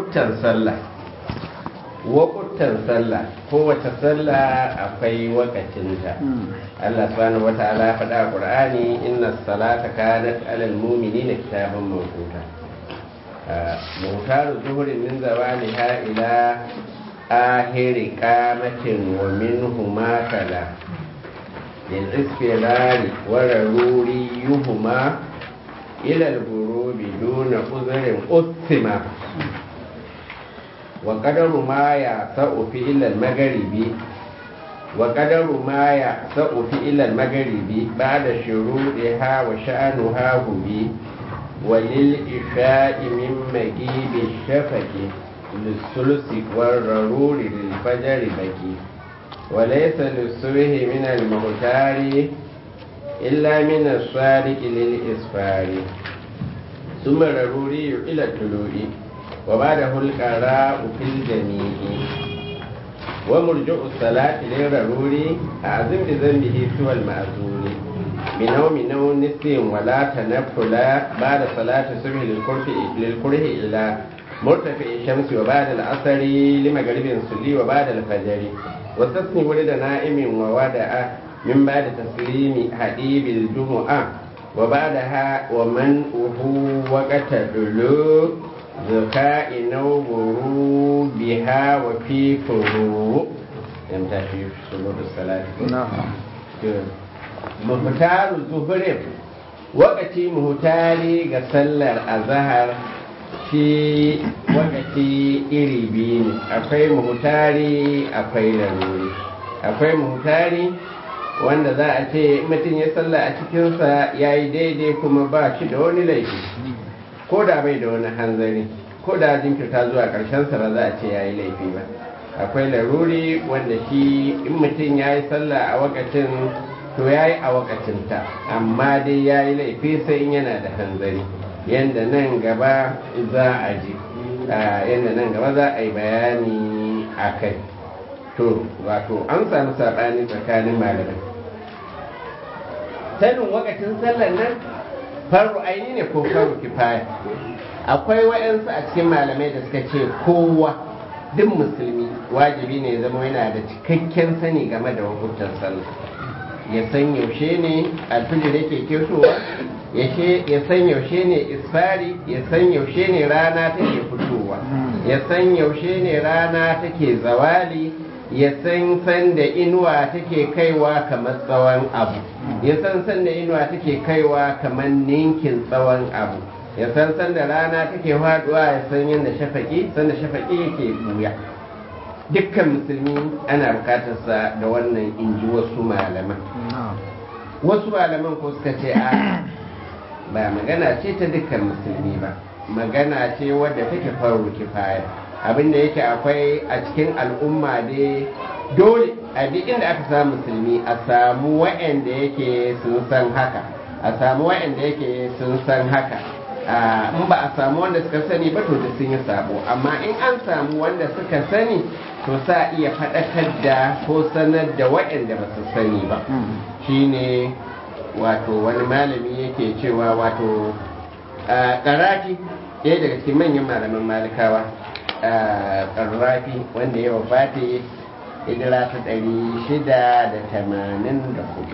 waƙuttan sallah waƙuttan sallah kowace sallah akwai wakacinta Allah subhanahu wa ta'ala faɗa a Qur'ani inna salata kanat alal mu'minina kitaban mawquta mutaru zuhurin min zawaliha ila ahiri qamatin wa minhu ma kala lil isfirari wa raruri yuhuma ila al-ghurubi duna uzrin ustima وقدر ما يعصأ في إلى المغرب وقدر ما يعصأ في إلى المغرب بعد شروطها وشأنها هبي وللإشاء من مجيب الشفق للثلث والررور للفجر بكي وليس للصبح من المختار إلا من الصادق للإسفار ثم الرروري إلى الطلوع وبعده القراء في الجميع ومرجع الصلاة للررور أعظم بذنبه سوى المأذون بنوم نوم نسي ولا تنفل بعد صلاة الصبح للكره إلى مرتفع الشمس وبعد العصر لمغرب صلي وبعد الفجر واستثني ولد نائم وودع من بعد تسليم حديب الجمعة وبعدها ومنعه وقت الدلوء ذكاء نوبرو بها وفي فروع يمتى في سلوك الصلاة نعم مهتار الظهر وقتي مهتاري قسلر الظهر shi wakati iri biyu ne akwai muhutari akwai laruri akwai muhutari wanda za a ce mutum ya salla a cikinsa ya yi daidai kuma ba shi da wani laifi ko da bai da wani hanzari ko da jinkirta zuwa ƙarshen sa ba za a ce ya yi laifi ba akwai laruri wanda shi in mutum ya yi sallah a wakacin to ya yi a wakacinta amma dai ya yi laifi sai in yana da hanzari yadda nan gaba za a ji yadda nan gaba za a yi bayani a kai to wato an samu saɓani tsakanin malamai sanin wakacin sallar nan faru aini ne ko faru kifaya akwai wa'yansu a cikin malamai da suka ce kowa duk musulmi wajibi ne zama yana da cikakken sani game da hukuntar sallah ya san yaushe ne alfijir yake ketowa ya san yaushe ne isfari ya san yaushe ne rana take fitowa ya san yaushe ne rana take zawali ya san san da inuwa take kaiwa kamar tsawon abu ya san san da inuwa take kaiwa kamar ninkin tsawon abu ya san san da rana take faduwa ya san yadda shafaki san da shafaki yake buya dukkan musulmi ana bukatarsa da wannan inji wasu malaman wasu malaman ko suka ce a ba magana ce ta dukkan musulmi ba magana ce wadda take faru kifaya abinda yake akwai a cikin al'umma dai dole a duk inda aka samu musulmi a samu wa'anda yake sun san haka a samu wa'anda yake sun san haka in ba a samu wanda suka sani ba to da sun yi sabo amma in an samu wanda suka sani to sa iya faɗakar da ko sanar da waɗanda ba su sani ba shine wato wani malami yake cewa wato ƙarafi ɗaya daga cikin manyan malaman malikawa ƙarrafi wanda ya wafati hijira ta ɗari shida da tamanin da hudu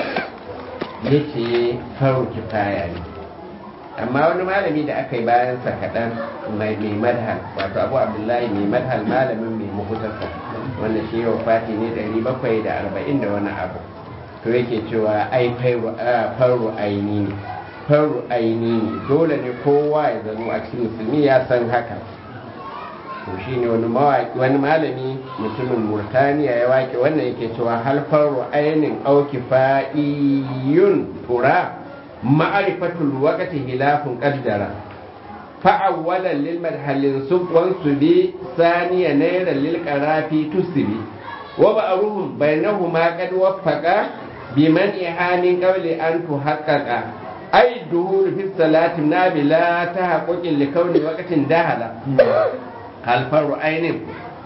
ya ce faru kifaya ne amma wani malami da aka yi bayansa kaɗan mai madhal wato abu abdullahi mai madhal malamin mai mahutarsa wanda shi yau fati ne 740 da wani abu to yake cewa ai faru aini ne faru aini ne dole ne kowa ya zama a cikin musulmi ya san haka to shi ne wani malami mutumin murtaniya ya wake wannan yake cewa hal faru ainin auki fa'iyun tura ma'arifatul waqti hilafun qaddara fa'awwalan lil madhalin subwan subi saniya nayra lil qarafi tusibi wa ba'ruhum bainahuma qad waffaqa biman ihanin qawli an tuhaqqaqa ay duhul fi salati nabila tahaqquqin li kauni waqtin dahala hal faru ainin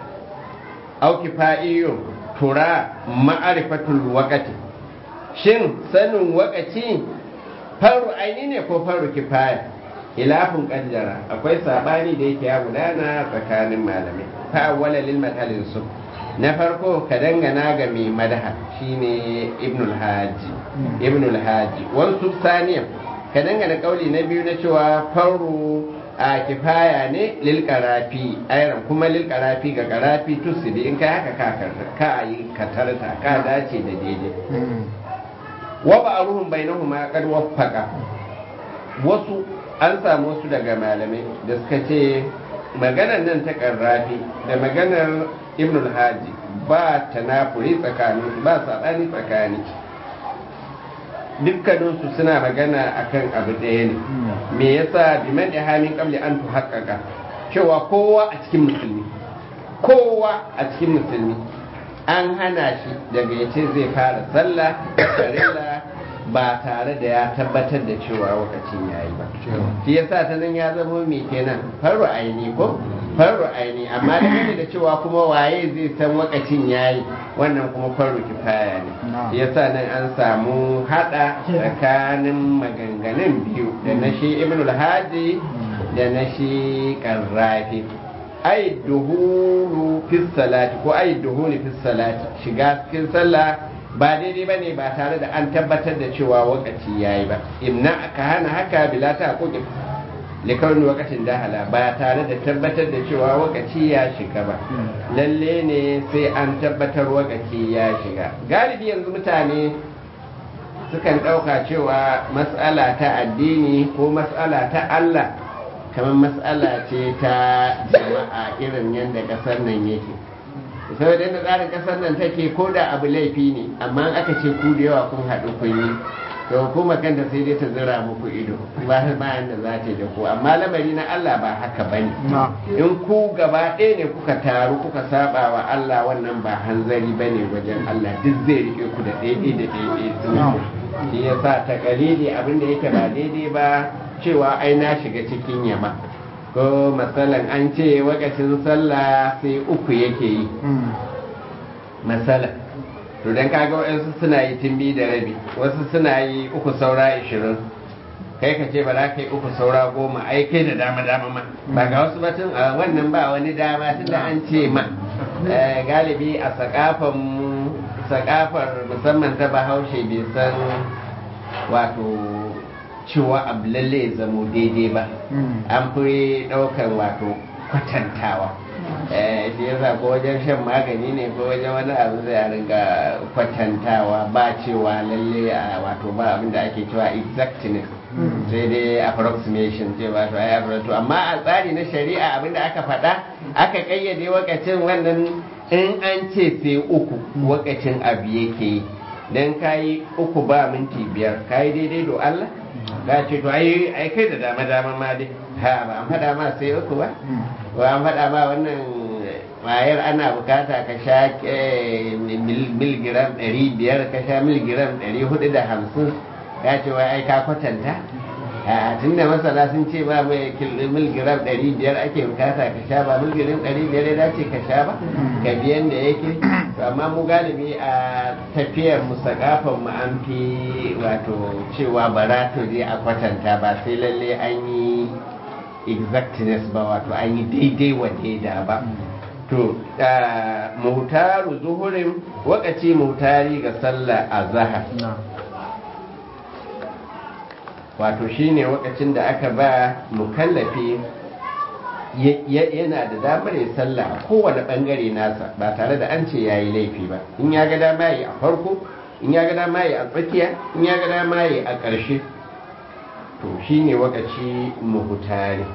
aw kifaiyu tura ma'arifatul waqti shin sanin waqti faru aini ne ko faru kifaya ilafin kaddara akwai sabani da yake ya gudana tsakanin malamai fa awwala lil madhalin su na farko ka dangana ga mai madaha shine ibnul haji ibnul haji wasu saniya ka dangana kauli na biyu na cewa faru a kifaya ne lil karafi ayran kuma lil karafi ga karafi tusidi in kai haka ka ka yi katarta ka dace da daidai wa ba'ruhum bainahuma qad waffaqa wasu an samu wasu daga malamai da suka ce maganar nan ta karrafi da maganar ibn haji ba ta nafuri tsakanin ba saɓani tsakani dukkaninsu suna magana akan abu ɗaya ne me yasa biman da hamin kamli an tu haƙaƙa cewa kowa a cikin musulmi kowa a cikin musulmi an hana shi daga ya ce zai fara sallah farilla ba tare da ya tabbatar da cewa lokacin ya yi ba shi yasa ta nan ya zama mai kenan faru aini ko faru aini amma da gane da cewa kuma waye zai san lokacin ya yi wannan kuma faru kifaya ne shi yasa nan an samu hada tsakanin maganganun biyu da na shi ibnul haji da na shi karrafi ai duhulu fi salati ko ai duhulu fi salati shiga cikin sallah ba daidai ba ne ba tare da an tabbatar da cewa wakaci ya yi ba imna aka hana haka bila ta kuɗi likawar wakacin dahala ba tare da tabbatar da cewa wakaci ya shiga ba lalle ne sai an tabbatar wakaci ya shiga galibi yanzu mutane sukan ɗauka cewa matsala ta addini ko matsala ta allah kamar matsala ce ta jama'a irin yadda ƙasar nan yake saboda yadda tsarin kasar nan take ko da abu laifi ne amma aka ce ku da yawa kun haɗu kun yi to hukuma kanta sai dai ta zira muku ido ba bayan da za ta da ku amma lamari na Allah ba haka bane in ku gaba ɗaya ne kuka taru kuka saba wa Allah wannan ba hanzari bane wajen Allah duk zai rike ku da ɗaya da ɗaya shi yasa ta kalili abin da yake ba daidai ba cewa ai na shiga cikin yama ko matsalan an ce wakacin sallah sai uku yake yi matsala to don kaga waɗansu suna yi timbi da rabi wasu suna yi uku saura ishirin kai ka ce ba za ka yi uku saura goma ai kai da dama dama ma ba ga wasu batun a wannan ba wani dama tun da an ce ma galibi a sakafan sakafar musamman ta bahaushe bai san wato cewa abu lalle ya zamo daidai ba an fi ɗaukar wato kwatantawa shi yasa ko wajen shan magani ne ko wajen wani abu zai ringa kwatantawa ba cewa lalle a wato ba abin da ake cewa exactness sai dai approximation ce wato ai to amma a tsari na shari'a abin da aka faɗa aka kayyade wakacin wannan in an ce sai uku wakacin abu yake yi dan kayi uku ba minti biyar kayi daidai do Allah ka ce to ai ai kai da dama dama ma dai ha ba an faɗa ma sai uku ba ba an faɗa ma wannan wayar ana bukata ka sha miligiram ɗari biyar ka sha miligiram ɗari hudu da hamsin ka ce wai ai ka kwatanta a tun da masana sun ce ba mai miligiram ɗari biyar ake bukata ka sha ba miligiram ɗari biyar ya dace ka sha ba ka biyan da yake amma mu galibi a tafiyar mu sakafan mu an fi wato cewa bara to dai a kwatanta ba sai lalle an yi exactness ba wato an yi daidai wa daida ba to mutaru zuhurin wakaci mutari ga sallah a zahar wato shine wakacin da aka ba mukallafi yana da damar ya sallah a kowane bangare nasa ba tare da an ce ya yi laifi ba in ya ga dama yi a farko in ya ga dama yi a tsakiya in ya ga dama yi a ƙarshe to shi ne wakaci muhutari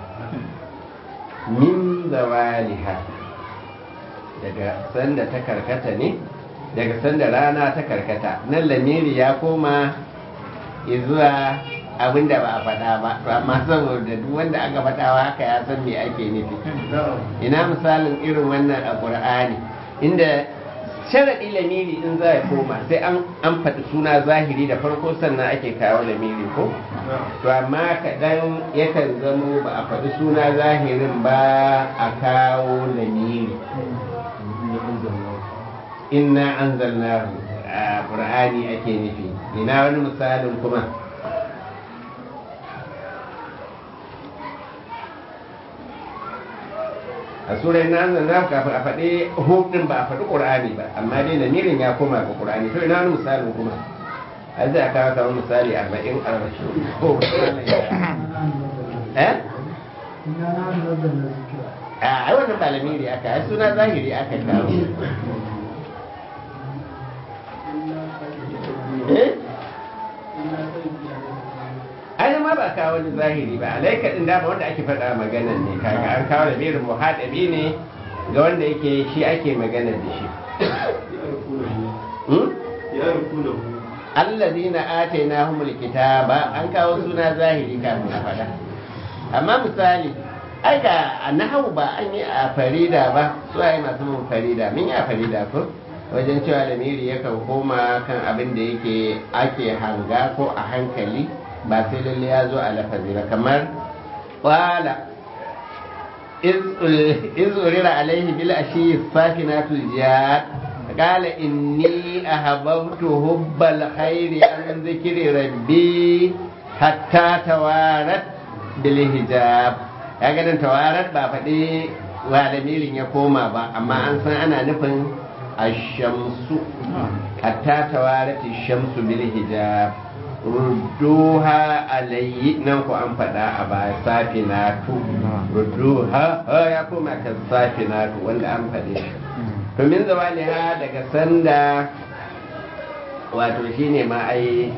min zawaliha daga sanda ta karkata ne daga sanda rana ta karkata nan lamiri ya koma izuwa abin da ba a faɗa ba to amma saboda duk wanda aka faɗawa haka ya san me ake nufi ina misalin irin wannan a ƙur'ani inda sharaɗi lamiri in za ya koma sai an faɗi suna zahiri da farko sannan ake kawo lamiri ko to amma kaɗan yakan zamo ba a faɗi suna zahirin ba a kawo lamiri inna anzalnahu a ƙur'ani ake nufi ina wani misalin kuma a surar na zanna kafin a faɗi hudin ba a faɗi ƙur'ani ba amma dai lamirin ya koma ga ƙur'ani to ina wani misalin kuma a zai a kawo kamar misali arba'in arba'in ko eh a ai wannan ba lamiri aka ai suna zahiri aka kawo eh ai ma ba kawo wani zahiri ba alaika din dama wanda ake faɗa magana ne kaga an kawo lamirin muhadabi ne ga wanda yake shi ake magana da shi allazina atainahumul kitaba an kawo suna zahiri kafin a faɗa amma misali ai ga nahawu ba an yi a farida ba su ai masu mun farida mun yi a farida ko wajen cewa lamiri yakan koma kan abin da yake ake hanga ko a hankali ba sai lalle ya zo a lafazi ba kamar qala iz urira alaihi bil ashi safinatul jihad قال إني أحببت حب الخير عن ذكر ربي حتى توارت بالحجاب ya ganin tawarar ba faɗi walamirin ya koma ba amma an san ana nufin ashamsu hatta tawarati shamsu bil hijab rudduha alayyi nan ku an faɗa a baya safinatu rudduha ya koma kan safinatu wanda an faɗe shi to min zawaliha daga sanda wato shine ma ai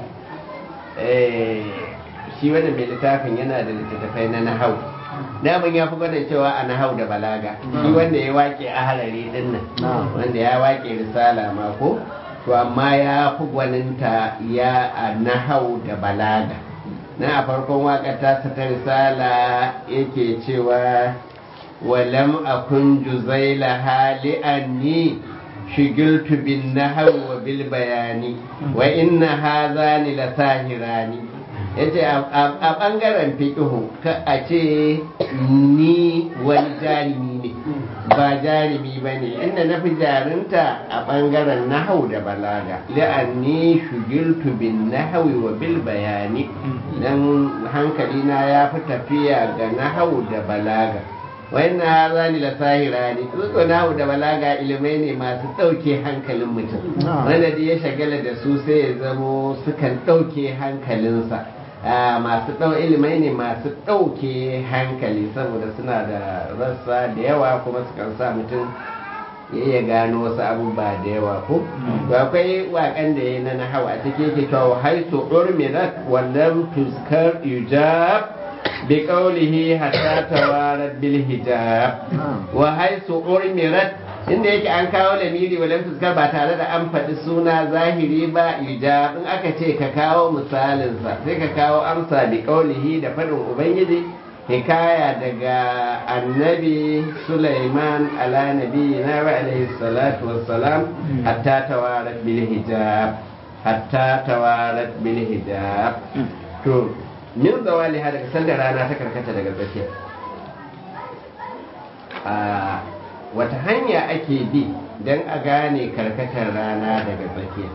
shi wannan mai littafin yana da littattafai na nahau daman ya fi gwada cewa a nahau da balaga shi wanda ya wake a harare din nan wanda ya wake risala ma ko to amma ya fi gwaninta ya a nahau da balaga na a farkon wakar ta ta risala yake cewa walam akun juzaila hali anni shigiltu bin nahawi wa bil bayani wa inna hazani la sahirani yace a bangaren fiqhu ka a ce ni wani jarimi ne ba jarimi ba ne inda na fi jarinta a bangaren nahau da balaga la'anni shugiltu bin nahawi wa bil bayani dan hankalina ya fi tafiya ga nahau da balaga wayanna hazani la sahirani su nahu da balaga ilimai ne masu ɗauke hankalin mutum wanda da ya shagala da su sai ya zamo sukan ɗauke hankalinsa masu ɗau ilimai ne masu ɗauke hankali saboda suna da rassa da yawa kuma sukan sa mutum ya iya gano wasu abubuwa da yawa ko to akwai waƙan da ya na nahawa a cikin yake cewa haisu urmirat wallam tuskar ijab بقوله حتى توارت بالحجاب وحيث أرمرت inda yake an kawo lamiri walam fuskar ba tare da an faɗi suna zahiri ba ijab in aka ce ka kawo misalinsa sai ka kawo amsa bi kaulihi da faɗin ubangiji hikaya daga annabi Sulaiman ala nabi na wa alaihi salatu wassalam hatta tawarat bil hijab hatta tawarat bil hijab to min zawali ha daga sanda rana ta karkata daga tsakiya a wata hanya ake bi don a gane karkatar rana daga tsakiya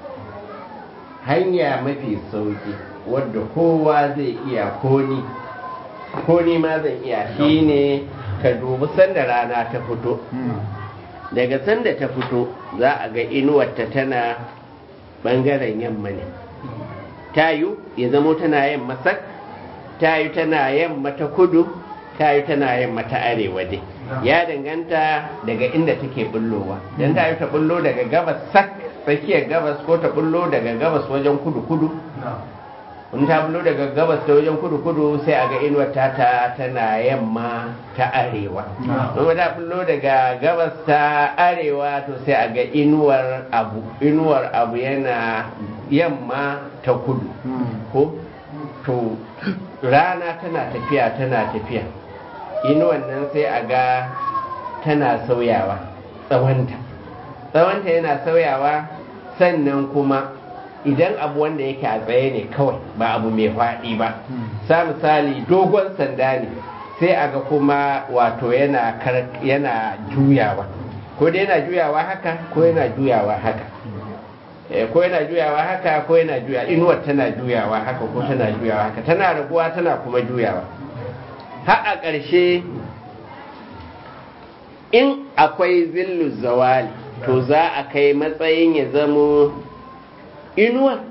hanya mafi sauki wadda kowa zai iya koni koni ma zan iya shine ka dubi sanda rana ta fito daga sanda ta fito za a ga inuwarta tana bangaren yamma ne tayu ya zamo tana yamma sak tayu tana yamma ta kudu tayu tana yamma ta arewa dai ya danganta daga inda take bullowa dan tayu ta bullo daga gabas sak tsakiyar gabas ko ta bullo daga gabas wajen kudu kudu in ta bullo daga gabas ta wajen kudu kudu sai a ga inuwar ta ta tana yamma ta arewa in ta bullo daga gabas ta arewa to sai a ga inuwar abu inuwar abu yana yamma ta kudu ko to rana tana tafiya tana tafiya inuwan nan sai a ga tana sauyawa tsawonta tsawonta yana sauyawa sannan kuma idan abu wanda yake a tsaye ne kawai ba abu mai faɗi ba sa misali dogon sanda ne sai a ga kuma wato yana yana juyawa ko dai yana juyawa haka ko yana juyawa haka ko yana juyawa haka ko yana juya inuwar tana juyawa haka ko tana juyawa haka tana raguwa tana kuma juyawa har a ƙarshe in akwai zillu zawali to za a kai matsayin ya zamo inuwa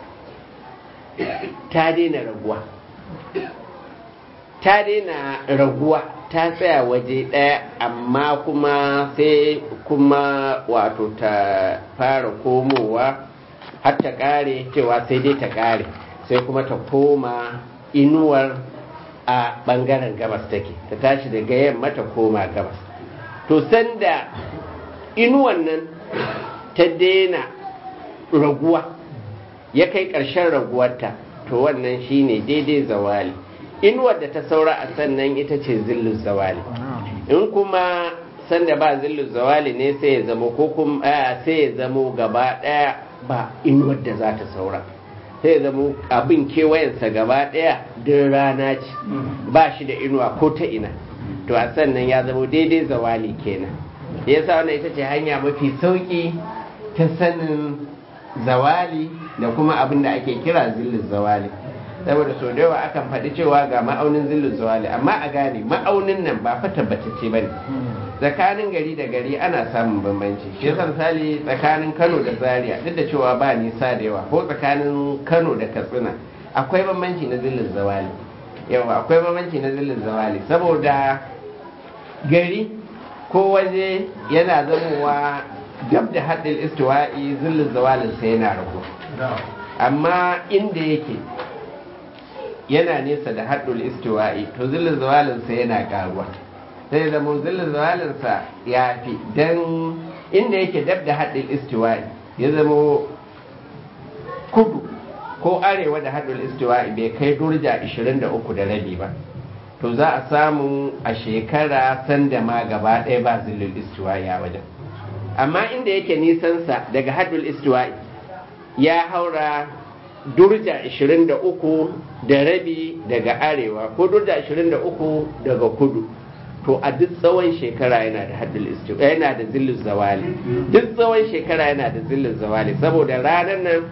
ta daina raguwa ta daina raguwa ta tsaya waje ɗaya amma kuma sai kuma wato ta fara komowa har ta ƙare cewa sai dai ta ƙare sai kuma ta koma inuwar a ɓangaren gabas take ta tashi daga yamma ta koma gabas to sanda inuwan nan ta daina raguwa ya kai ƙarshen raguwarta to wannan shine daidai zawali inuwar da ta saura a sannan ita ce zillu zawali in kuma sanda ba zillu zawali ne sai ya zamo ko kuma sai ya zamo gaba ɗaya ba inuwar da za ta saura sai ya zamo abin kewayensa gaba ɗaya din rana ce ba shi da inuwa ko ta ina to a sannan ya zamo daidai zawali kenan da yasa wannan ita ce hanya mafi sauki ta sanin zawali da kuma abin da ake kira zillin zawali saboda sau da yawa akan faɗi cewa ga ma'aunin zillin zawali amma a gane ma'aunin nan ba fa tabbatacce ba ne tsakanin gari da gari ana samun bambanci shi yasa misali tsakanin kano da zaria duk da cewa ba nisa da yawa ko tsakanin kano da katsina akwai bambanci na zillin zawali yawa akwai bambanci na zillin zawali saboda gari ko waje yana zamowa dab da haɗin istiwa'i zillin zawalin sai yana rago amma inda yake yana nesa da haɗul istiwa'i to zillin zawalin sai yana ƙaruwa sai zama zillin zawalin sa ya fi dan inda yake dab da haɗin istiwa'i ya zama kudu ko arewa da haɗul istiwa'i bai kai durja 23 da rabi ba to za a samu a shekara sanda ma gaba ɗaya ba zillul istiwa'i a wajen amma inda yake nisansa daga haddul istiwa'i ya haura durja 23 da rabi daga arewa ko durja 23 daga kudu to a duk tsawon shekara yana da haddul istiwa'i yana da zillul zawali duk tsawon shekara yana da zillul zawali saboda ranar nan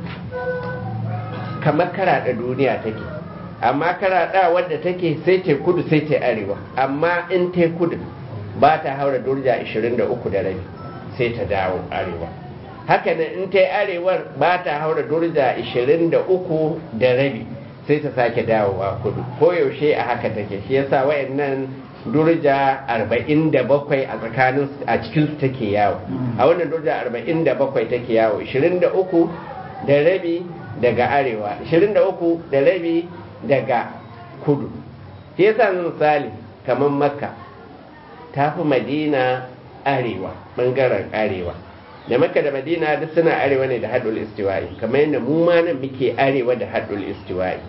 kamar karaɗa duniya take amma karaɗa wadda take sai ta kudu sai ta arewa amma in ta kudu ba ta haura durja 23 da rabi sai ta dawo arewa haka nan in ta yi arewar ba ta haura durja 23 da rabi sai ta sake dawowa kudu koyaushe a haka take shi yasa wayannan durja 47 a tsakanin a cikin su take yawo a wannan durja 47 take yawo 23 da rabi daga arewa 23 da rabi daga kudu shi yasa misali kamar makka ta fi madina arewa bangaren arewa da makka da madina duk suna arewa ne da haɗul istiwa'i kamar yadda mu ma nan muke arewa da haɗul istiwa'i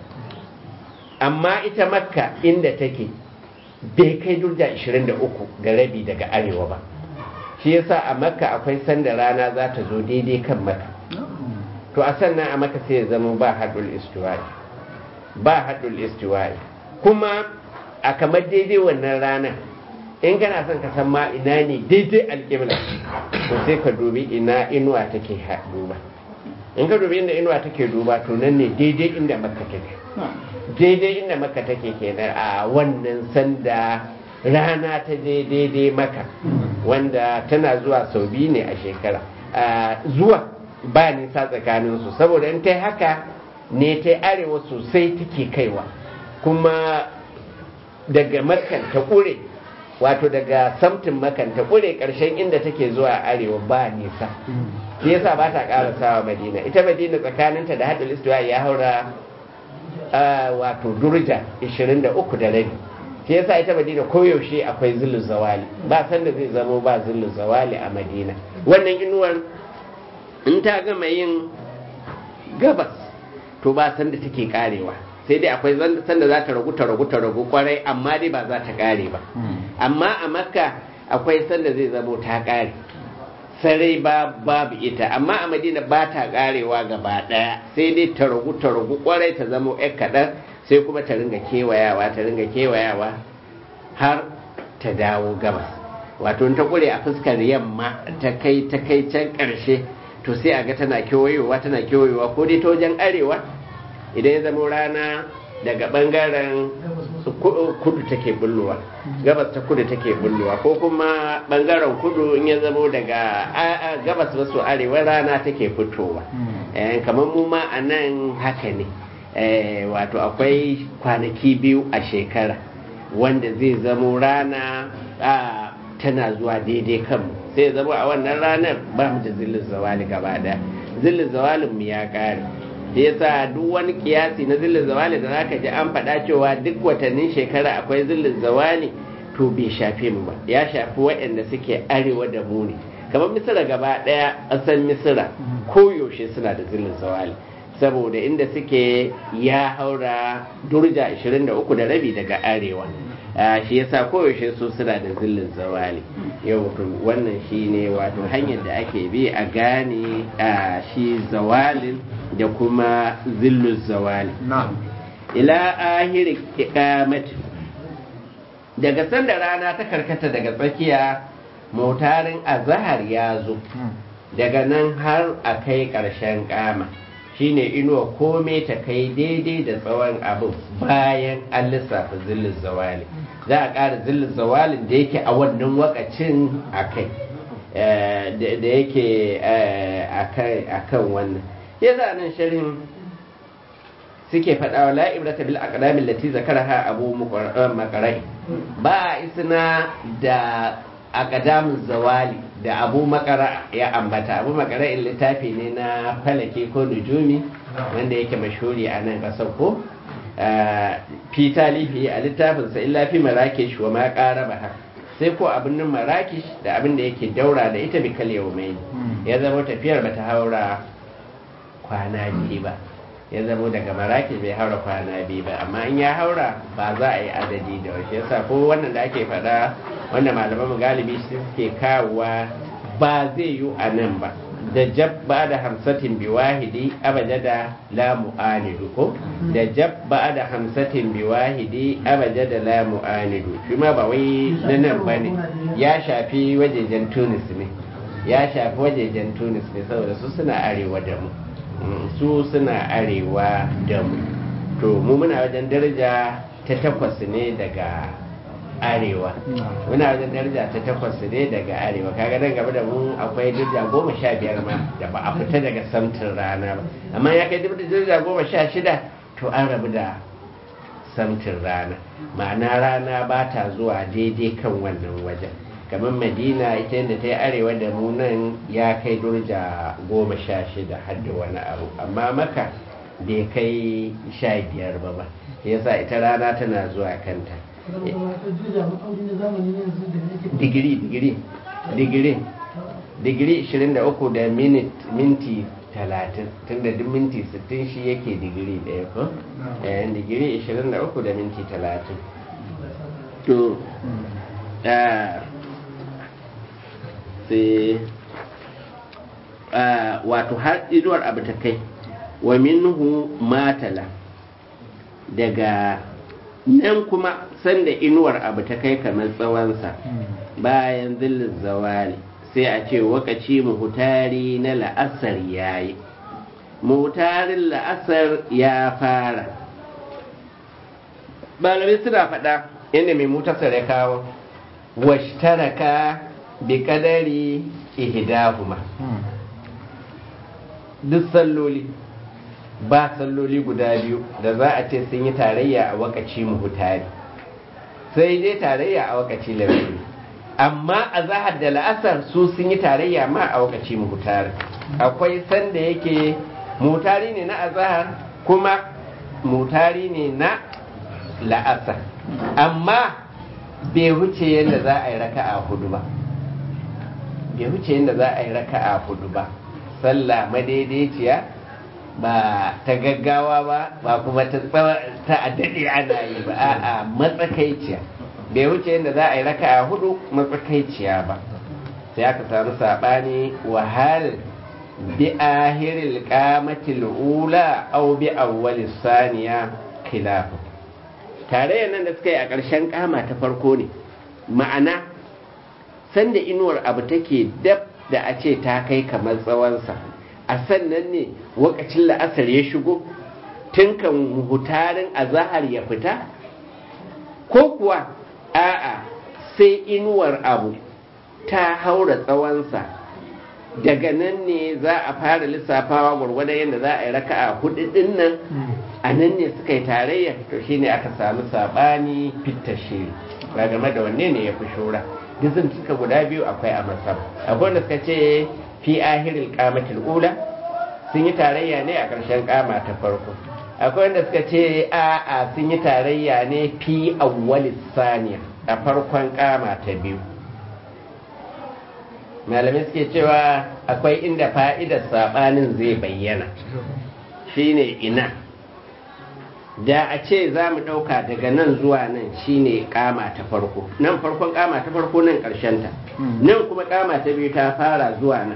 amma ita makka inda take bai kai durja 23 da rabi daga arewa ba shi yasa a makka akwai sanda rana za ta zo daidai kan makka to a sannan a makka sai ya zama ba haɗul istiwa'i ba haɗul istiwa'i kuma a kamar daidai wannan ranar in kana son ka san ma ina ne daidai alƙibla to sai ka dubi ina inuwa take duba in ka dubi inda inuwa take duba to nan ne daidai inda makka take daidai inda makka take kenan a wannan sanda rana ta je daidai maka wanda tana zuwa sau biyu ne a shekara zuwa ba nisa tsakaninsu saboda in ta haka ne ta arewa sosai take kaiwa kuma daga makan ta ƙure wato daga samtin makan ta ƙure ƙarshen inda take zuwa arewa ba nisa shi yasa ba ta ƙara sawa madina ita madina tsakaninta da haɗin istuwa ya haura wato durja 23 da rabi shi yasa ita madina koyaushe akwai zillin zawali ba sanda zai zamo ba zillin zawali a madina wannan inuwar in ta gama yin gabas to ba sanda take karewa sai dai akwai sanda za ta ragu ta ragu ta ragu kwarai amma dai ba za ta kare ba amma a makka akwai sanda zai zamo ta kare sarai ba babu ita amma a madina ba ta karewa gaba daya sai dai ta ragu ta ragu kwarai ta zamo yan kaɗan sai kuma ta ringa kewayawa ta ringa kewayawa har ta dawo gabas wato ta kure a fuskar yamma ta kai ta kai can ƙarshe to sai a ga tana kewayowa tana kewayowa ko dai ta wajen arewa idan ya zama rana daga bangaren kudu take bullowa gabas ta kudu take bullowa ko kuma bangaren kudu in ya zamo daga gabas maso arewa rana take fitowa kamar mu ma a nan haka ne wato akwai kwanaki biyu a shekara wanda zai zamo rana tana zuwa daidai kanmu sai zama a wannan ranar ba mu da zillin zawali gaba daya zillin zawalin mu ya kare sai yasa duk wani kiyasi na zillin zawali da zaka ji an faɗa cewa duk watannin shekara akwai zillin zawali to bai shafe mu ba ya shafi waɗanda suke arewa da mu ne kamar misira gaba ɗaya ƙasar misira koyaushe suna da zillin zawali saboda inda suke ya haura durja 23 da rabi daga arewa shi yasa koyaushe su suna da zillin zawali yau wannan shi ne wato hanyar da ake bi a gane shi zawalin da kuma zillin zawali ila ahiri kikamati daga sanda rana ta karkata daga tsakiya motarin azahar ya zo daga nan har a kai ƙarshen kama shine inuwa kome ta kai daidai da tsawon abin bayan an lissafa zillin zawali za a ƙara zillin zawalin da yake a wannan wakacin a kai da yake a kan wannan ya za nan sharhin suke faɗawa la'ibrata bil aqdamin lati zakaraha abu makarai ba isna da aqdamin zawali da abu makara ya ambata abu makara in littafi ne na falake ko nujumi wanda yake mashhuri a nan ƙasar ko fi talifi a littafinsa illa fi marakish wa ma ƙara ba sai ko abin nan marakish da abin da yake daura da ita bi kal mai ya zama tafiyar bata haura kwana biyu ba ya zama daga marakish bai haura kwana biyu ba amma in ya haura ba za a yi adadi da wasu yasa ko wannan da ake faɗa wanda malaman galibi suke kawowa ba zai yi a nan ba da jab ba da hamsatin bi wahidi abajada la mu'anidu ko da jab ba da hamsatin bi wahidi abajada la mu'anidu shi ma ba wai na nan ba ne ya shafi wajejen tunis ne ya shafi wajejen tunis ne saboda su suna arewa da mu su suna arewa da mu to mu muna wajen daraja ta takwas ne daga arewa muna wajen daraja ta takwas ne daga arewa kaga nan gaba da mu akwai daraja goma sha biyar ma da ba a fita daga samtin rana ba amma ya kai daraja goma sha shida to an rabu da samtin rana ma'ana rana ba ta zuwa daidai kan wannan wajen kamar madina ita yadda ta yi arewa da mu nan ya kai daraja goma sha shida har da wani abu amma maka bai kai sha biyar ba ba yasa ita rana tana zuwa kanta digiri digiri digiri digiri 23 da minti 30 tunda duk minti 60 shi yake digiri daya ko yayin digiri 23 da minti 30 to sai wato har inuwar abu ta kai wa minhu matala daga nan kuma sanda inuwar abu ta kai kamar tsawonsa bayan zillin zawali sai a ce wakaci muhutari na la'asar ya yi muhutarin la'asar ya fara malamai suna faɗa inda mai mutasar ya kawo washtaraka bi kadari ihdahuma duk salloli ba salloli guda biyu da za a ce sun yi tarayya a wakaci muhutari sai dai tarayya a wakaci labari amma a zahar da la'asar su sun yi tarayya ma a wakaci muhutari akwai sanda yake mutari ne na azahar kuma mutari ne na la'asar amma bai wuce yadda za a yi raka a hudu ba bai wuce yadda za a yi raka a hudu ba sallah madaidaiciya ba ta gaggawa ba ba kuma ta ta daɗe ana yi ba a'a matsakaiciya bai wuce yadda za a yi raka a hudu matsakaiciya ba sai aka samu saɓani wahal bi ahiril qamatil ula aw bi awwalis saniya khilafu tare nan da suka yi a ƙarshen kama ta farko ne ma'ana sanda inuwar abu take dab da a ce ta kai kamar tsawonsa a sannan ne wakacin la'asar ya shigo tun kan hutarin azahar ya fita ko kuwa a'a sai inuwar abu ta haura tsawonsa daga nan ne za a fara lissafawa gwargwadon yadda za a yi raka'a hudu din nan a nan ne suka yi tarayya to shine aka samu sabani fitta shiri ba game da wanne ne ya fi shura dizin suka guda biyu akwai a masar akwai wanda suka ce fi ahiril qamatil ula sun yi tarayya ne a ƙarshen kama ta farko akwai wanda suka ce a a sun yi tarayya ne fi awwalis saniya a farkon kama ta biyu malamai suke cewa akwai inda fa'idar saɓanin zai bayyana shine ina da a ce za mu ɗauka daga nan zuwa nan shine kama ta farko nan farkon kama ta farko nan ta. nan kuma kama ta biyu ta fara zuwa nan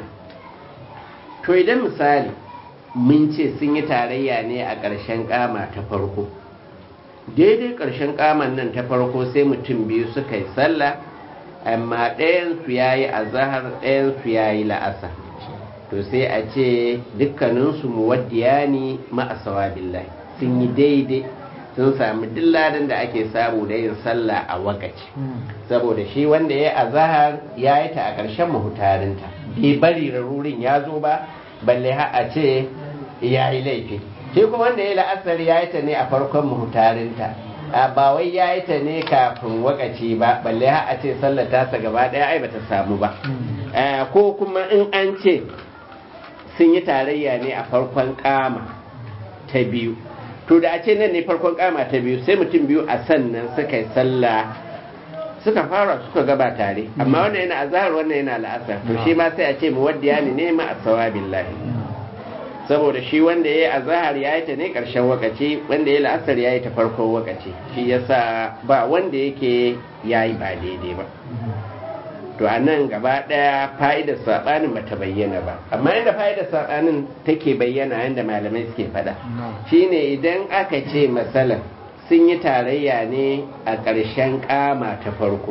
to idan misali mun ce sun yi tarayya ne a ƙarshen kama ta farko daidai ƙarshen kaman nan ta farko sai mutum biyu suka yi sallah amma ɗayansu ya yi azahar ɗayansu ya yi la'asa to sai a ce dukkaninsu muwaddiya ne ma'asawa billahi sun yi daidai sun sami dilladan da ake samu da yin sallah a wakaci saboda shi wanda ya yi azahar ya yi ta a ƙarshen mahutarinta bai bari rarurin ya zo ba balle har a ce ya yi laifi shi kuma wanda ya yi la'asar ya yi ta ne a farkon mahutarinta ba wai ya yi ta ne kafin wakaci ba balle har a ce sallar tasa gaba daya ai bata samu ba ko kuma in an ce sun yi tarayya ne a farkon kama ta biyu to da a ce nan ne farkon kama ta biyu sai mutum biyu a sannan suka yi sallah suka fara suka gaba tare amma wannan yana azhar wannan yana la'asar to shi ma sai a ce muwaddiya ne ne ma asawabillahi billahi saboda shi wanda ya yi azahar ya yi ta ne ƙarshen wakaci wanda ya yi la'asar ya yi ta farkon wakaci shi yasa ba wanda yake ya yi ba daidai ba to a nan gaba ɗaya fa'idar saɓanin ba ta bayyana ba amma yadda fa'idar saɓanin take bayyana yadda malamai suke faɗa shine idan aka ce matsalar sun yi tarayya ne a ƙarshen ƙama ta farko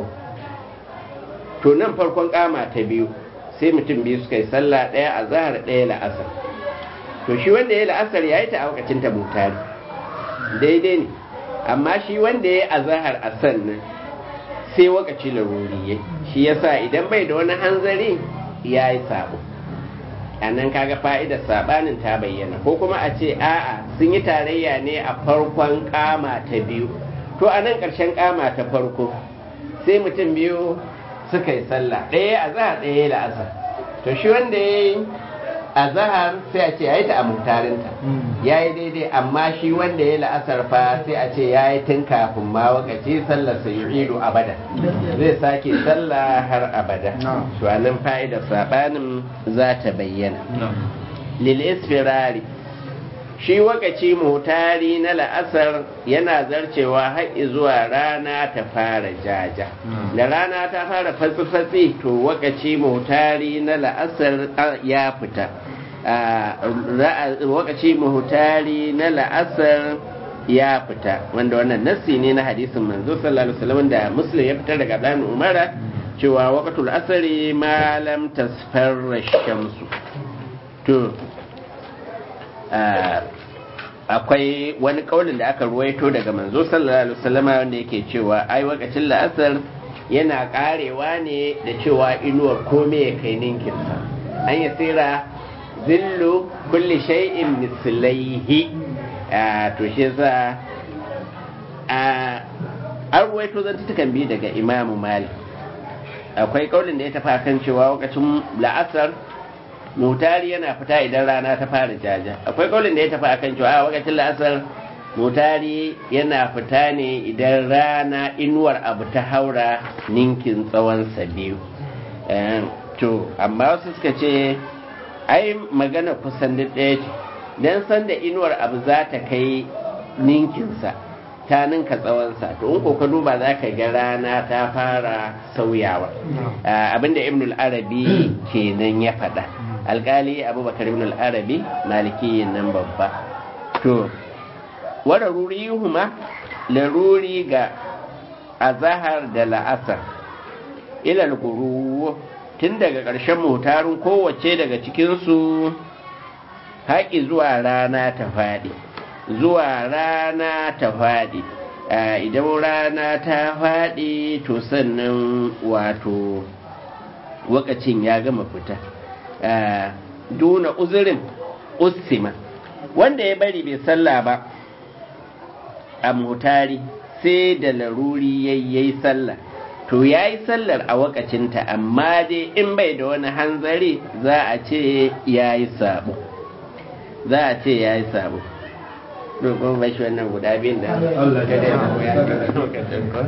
to nan farkon ƙama ta biyu sai mutum biyu suka yi sallah ɗaya a zahar ɗaya la'asar to shi wanda ya la'asar ya yi ta a wakacin ta mutari daidai ne amma shi wanda ya yi azahar a sannan sai wakaci laruri ya shi yasa idan bai da wani hanzari ya yi sabo a nan kaga fa'idar sabanin ta bayyana ko kuma a ce a'a sun yi tarayya ne a farkon kama ta biyu to a nan ƙarshen kama ta farko sai mutum biyu suka yi sallah ɗaya a zahar ɗaya la'asar to shi wanda ya yi a zahar sai a ce ya yi ta a mutarinta ya yi daidai amma shi wanda ya la'asar fa sai a ce ya yi tun kafin ma wakaci sallar sa yu'idu abada zai sake sallah har abada to a nan fa'idar sabanin za ta bayyana lil isfirari shi wakaci mutari na la'asar yana zarcewa har zuwa rana ta fara jaja da rana ta fara fatsi-fatsi to wakaci mutari na la'asar ya fita wakaci mutari na la'asar ya fita wanda wannan nassi ne na hadisin manzo sallallahu alaihi wasallam da muslim ya fitar daga dan umara cewa waqatul asri ma lam tasfarra shamsu to akwai wani kaulin da aka ruwaito daga manzo sallallahu alaihi wasallam wanda yake cewa ai wakacin la'asar yana karewa ne da cewa inuwar kome ya kai ninkinsa an yi tsira zillu kulli shay'in mislaihi to shi za an ruwaito zantutukan biyu daga imamu malik akwai kaulin da ya tafi kan cewa wakacin la'asar mutari yana fita idan rana ta fara jaja akwai kaulin da ya tafi akan cewa a wakacin la'asar mutari yana fita ne idan rana inuwar abu ta haura ninkin tsawon biyu to amma wasu suka ce ai magana kusan duk ɗaya ce don san da inuwar abu za ta kai ninkinsa ta ninka tsawonsa to in ka duba za ka ga rana ta fara sauyawa abinda ibnul arabi kenan ya faɗa alkali abubakar ibn al-arabi maliki nan babba to wada ruri huma laruri ga azahar da la'asar ilal guru tun daga ƙarshen mutarin kowace daga cikinsu haƙi zuwa rana ta faɗi zuwa rana ta faɗi idan rana ta faɗi to sannan wato wakacin ya gama fita duna uzurin usima wanda ya bari bai sallah ba a mutari sai da laruri yayi sallah to ya yi sallar a wakacinta amma dai in bai da wani hanzari za a ce ya yi sabo za a ce ya yi sabo dogon bashi wannan guda biyun da gada ya zama ya gada lokacin ko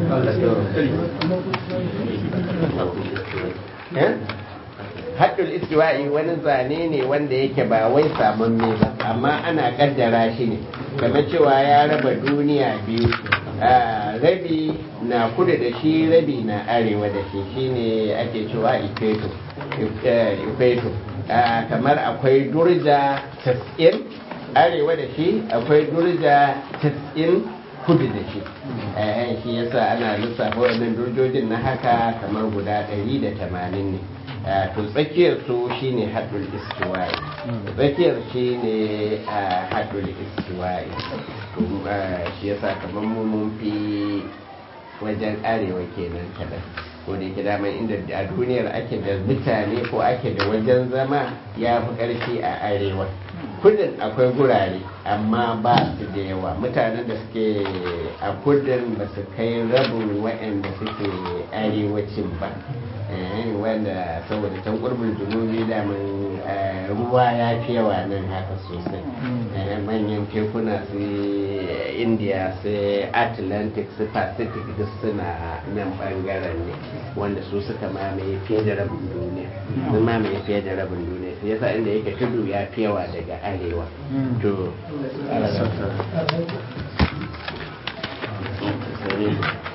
haddul istiwa'i wani zane ne wanda yake ba wai samun me ba amma ana kaddara shi ne kamar cewa ya raba duniya biyu rabi na kudu da shi rabi na arewa da shi shine ake cewa ifeto ifeto kamar akwai durja 90 arewa da shi akwai durja 90 kudu da shi shi yasa ana lissafa wannan durjojin na haka kamar guda 180 ne to tsakiyar su shine haddul istiwa'i tsakiyar shine haddul istiwa'i shi yasa kamar mu mun fi wajen arewa kenan kadan ko da yake daman inda a duniyar ake da mutane ko ake da wajen zama ya fi ƙarfi a arewa kudin akwai gurare amma ba su da yawa mutanen da suke a kudin ba su kai rabin waɗanda suke arewacin ba wanda saboda can kurbin junubi damin ruwa ya fi yawa nan haka sosai manyan tekuna su india su atlantic su pacific duk suna nan bangaren ne wanda su suka mamaye fiye da rabin duniya sun mamaye fiye da rabin duniya su yasa inda yake tudu ya fi yawa daga arewa to